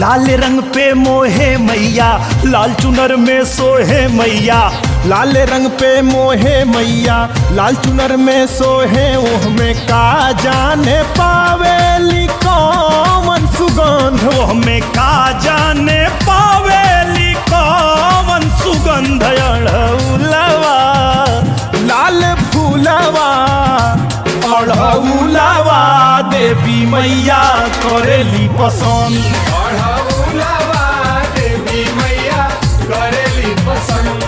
लाल रंग पे मोहे मैया लाल चुनर में सोहे मैया लाल रंग पे मोहे मैया लाल चुनर में सोहे ओह में का जाने पावेली कौन सुगंध वो हमें का जाने पावेली कौन सुगंध अड़ौलवा लाल फूलवा अड़ौलवा देवी मैया करेली पसंद अढ़ौलवा देवी मैया करेली पसंद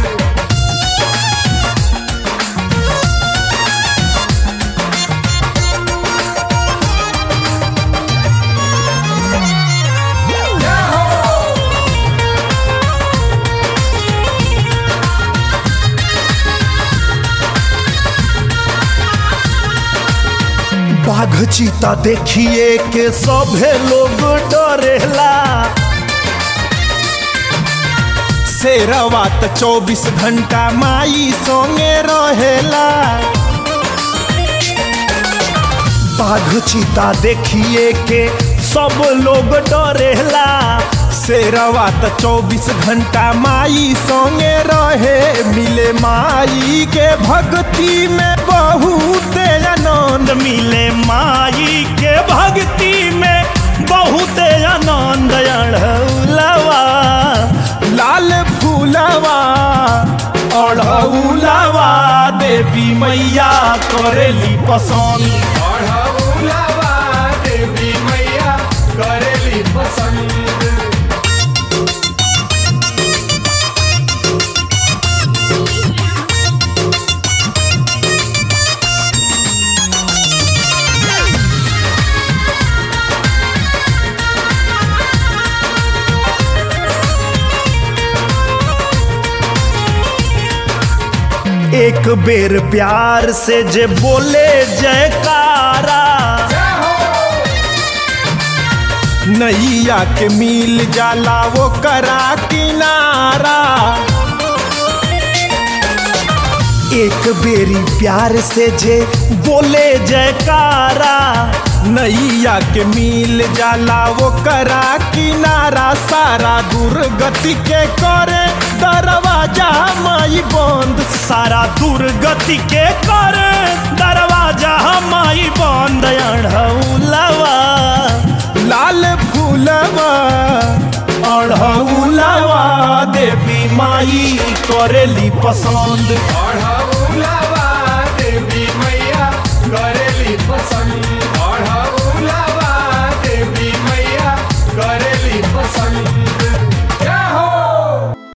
बाघ चीता देखिए के सभे लोग डरेला शेरवा त चौबीस घंटा माई सोंगे रहेला बाघ चीता देखिए के सब लोग डरेला शेरवा त चौबीस घंटा माई सोंगे रहे मिले माई के भक्ति में बहुत आनंद मिले माई के भक्ति में बहुत आनंद अड़ौलवा लाल फूलवा अड़ौलवा देवी मैया करेली पसंद अढ़ौलवा देवी मैया करेली पसंद एक बेर प्यार से जे बोले जयकारा नैया के मिल जाला वो करा किनारा एक बेरी प्यार से जे बोले जयकारा नैया के मिल जाला वो करा किनारा सारा दुर्गति के करे दरवाजा माई बंद सारा दुर्गति के कर दरवाजा माई बंद अड़ौलवा लाल फूलवा अड़ौलवा देवी माई करेली पसंद अढ़ा